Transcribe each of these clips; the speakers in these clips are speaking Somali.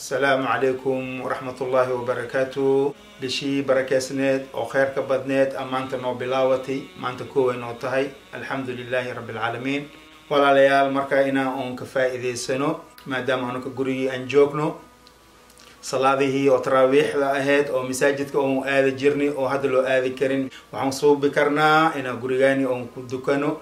asalaamu calaykum waraxmatullaahi wabarakaatu bishii barakeysneed oo kheyrka badneed a maanta noo bilaawatay maanta kooway noo tahay alxamdu lilaahi rabbi alcaalamiin walaalayaal markaa inaa oon ka faa-iideysano maadaama anaka gurigii aan joogno salaadihii oo taraawiixda ahayd oo masaajidka oon aadi jirnay oo hadda loo aadi karin waxaan suubi karnaa inaan gurigaani oon ku dukano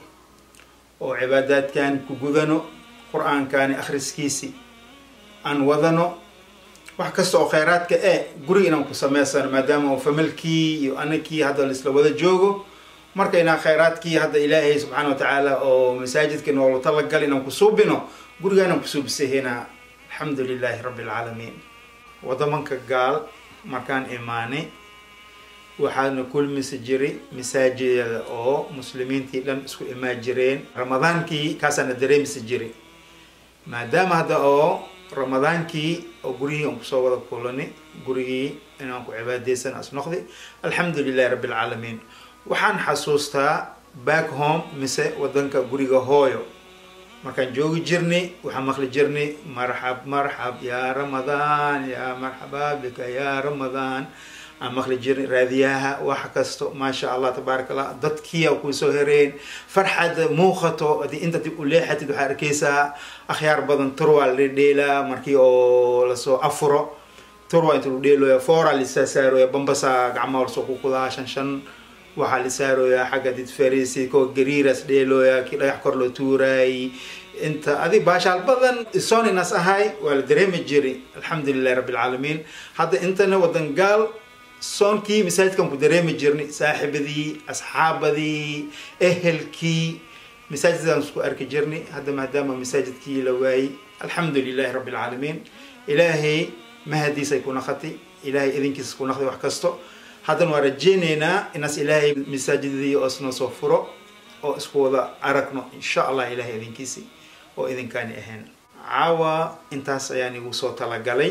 oo cibaadaadkan ku gudano qur-aankaani akhriskiisi aan wadano wax kasta oo kheyraadka e guriga inaan ku sameysano maadaama oo familkii iyo anakii hadda laisla wada joogo marka inaan kheyraadkii hadda ilaahay subxaana wa tacaala oo masaajidka noola talagal inaan ku suubino gurigaanaan ku suubisahena alxamdu lilaahi rabbi alcaalamiin wadamanka gaal markaan imaanay waxaana kulmisi jiray masaajidada oo muslimiintii dhan isku imaan jireen ramadaankii kaasaana dareemisi jiray maadaama hadda oo ramadaankii oo gurigii aan kusoo wada kulanay gurigii inaan ku cibaadeysan as noqday alxamdu lilahi rabbi alcaalamiin waxaan xasuustaa back home mise wadanka guriga hooyo markaan joogi jirnay waxaan maqli jirnay marxab marxab yaa ramadaan yaa marxaba bika yaa ramadaan aan maqli jirnay raadiyaha wax kasto maasha allah tabaaraka allah dadkiia kusoo hereen farxad muuqato hadii inta dib u leexatid waxaa arkeysaa akhyaar badan turwaa la dheelaa markii oo lasoo afuro turwa inta lu dheelooya foora lisaa saarooya bambasa gacmaha lasoo kukudaa shan shan waxaa la saarooyaa xagga did farisi koo gariiras dheelooya kii dhagax kor loo tuuraayy inta adi baashaal badan soninas ahay waa la dareemi jiray alxamdu lilahi rabbi alcaalamiin hadda intana wadan gaal soonkii masaajidkan ku dareemi jirnay saaxibadii asxaabadii ehelkii masaajidaan isku arki jirnay hadda maadaama masaajidkii la waayey alxamdu lilahi rabbi alcaalamiin ilaahay mahadiisay ku naqatay ilaahay idinkiisa ku naqday wax kasto haddana waa rajeyneynaa inaas ilaahay masaajidadii oo isnoo soo furo oo isku wada aragno insha allah ilaahay idinkiisi oo idinkaani ahayn caawa intaas ayaan igu soo talagalay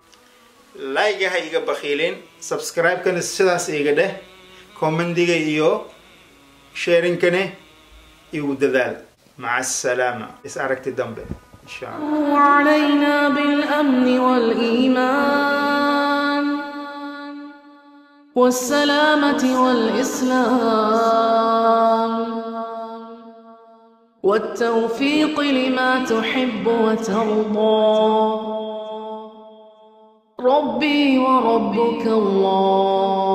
like ha iga bakiilin subscribe-kana sidaas iga dheh commendiga iyo sharingkane igu dadaal maca asalaama is aragti dambe insha allah علينا بالأمن والإيمان والسلامة والإسلام والتوفيق لما تحب وترضى ربي وربك الله